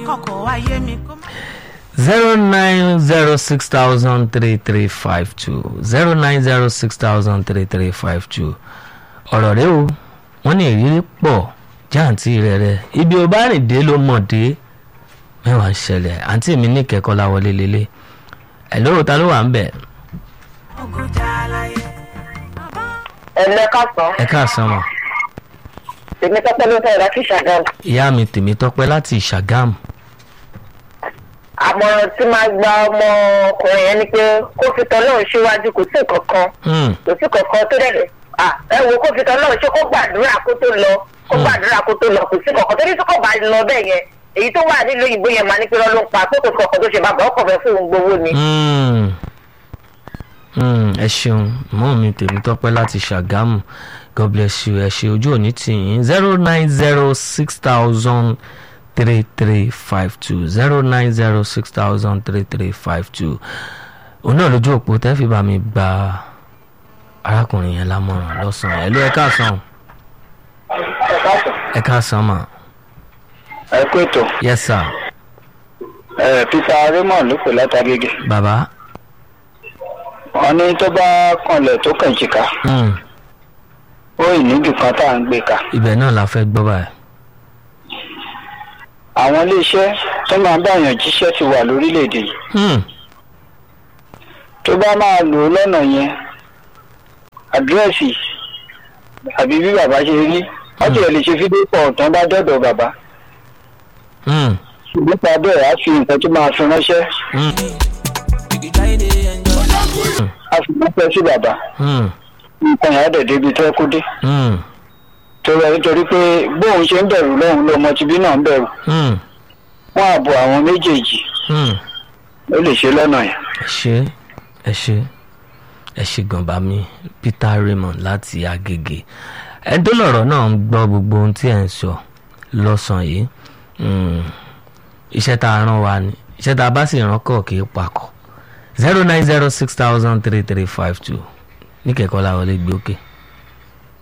kọ̀kọ̀ wáyé mi kó má. zero nine zero six thousand three three five two zero nine zero six thousand three three five two ọ̀rọ̀ rẹ o wọ́n ní ìrírí pọ̀ jáǹtì rẹ̀ rẹ̀ ibi ò bá rìn dé ló mọ̀ dé mẹ́wàá ń ṣẹlẹ̀ àǹtí mi ní kẹ́kọ̀ọ́ láwọlé lélẹ̀ ẹ̀ lóò ta ló wà ń bẹ̀ ògùjà aláyé. ẹ̀lẹ́ kásán ẹ káàsán mọ̀ èmi tọ́pẹ́ ló fẹ́ láti ṣàgámù ìyá mi tèmi tọ́pẹ́ láti Ṣàgámù àmọ̀ràn tí máa gba ọmọkùnrin yẹn ni pé kó fi tọ́lọ́run síwájú kò sí kankan Hmm, kò sí kankan tó dẹ̀ ah, ẹ wo kó fi tọ́lọ́run ṣe kó gbàdúrà kó tó lọ kó Hmm. gbàdúrà kó tó lọ kò sí kankan torí tí kò bá lọ bẹ́ẹ̀ yẹn èyí tó wà nílùú òyìnbó yẹn máa ní pé lọ́ ló ń pa pé kò sí kankan tó ṣe bàbá ọkọ̀ fẹ́ fún òun gbowó ni. hmm, hmm, ẹ ṣeun mọ́ mi tèmi tọ́pẹ́ láti Ṣàgámù God bless you ẹ ṣe ojú òní tìyín zero nine zero six thousand three three five two zero nine zero six thousand three three five two òun náà lójú òpó tẹ́ fi bá mi gba arákùnrin yẹn lámọ̀ràn lọ́sàn-án ẹ̀ ló ẹ káàsán ẹ káàsán mà ẹ kú ètò yes sir ẹ peter raymond ló pè látàgége bàbá wọn ní tó bá kanlẹ̀ tó kàn jìkà hmm, ó ìníjù kan tá à ń gbé ka ibẹ̀ náà la fẹ́ gbọ́ báyìí àwọn iléeṣẹ́ tó máa ń báyàn jíṣẹ́ ti wà lórílẹ̀‐èdè yìí hmm, tó bá máa lò ó lọ́nà yẹn àdírẹ́sì àbí bí bàbá ṣe rí wọ́n ti lè ṣe fídíò pọ̀ tán bá dọ̀dọ̀ bàbá hmm, nípa bẹ́ẹ̀ á fi nǹkan tó máa fi ránṣẹ́ hmm, á fi ránṣẹ́ sí bàbá hmm, nǹkan yẹn á dẹ̀ débi tó yẹ kó dé hmm, torí ẹ nítorí pé bóun ṣe ń bẹ̀rù lọ́hùn lọ́mọ tibí náà ń bẹ̀rù hmm, wọ́n àbọ̀ àwọn méjèèjì hmm. ó lè ṣe lọ́nà yẹn. ẹ ṣe ẹ ṣe ẹ ṣe gànbà mi Peter Raymond láti Agége ẹni tó lọ̀rọ̀ náà ń gbọ́ gbogbo ohun tí ẹ̀ ń sọ lọ́sàn-án yìí Mm, iṣẹ́ tá a rán wa ni iṣẹ́ tá a bá sì rán kọ̀ kì í pakọ̀ zero nine zero six thousand three three five two ní kẹ̀kọ́ làwọn lè gbé òkè.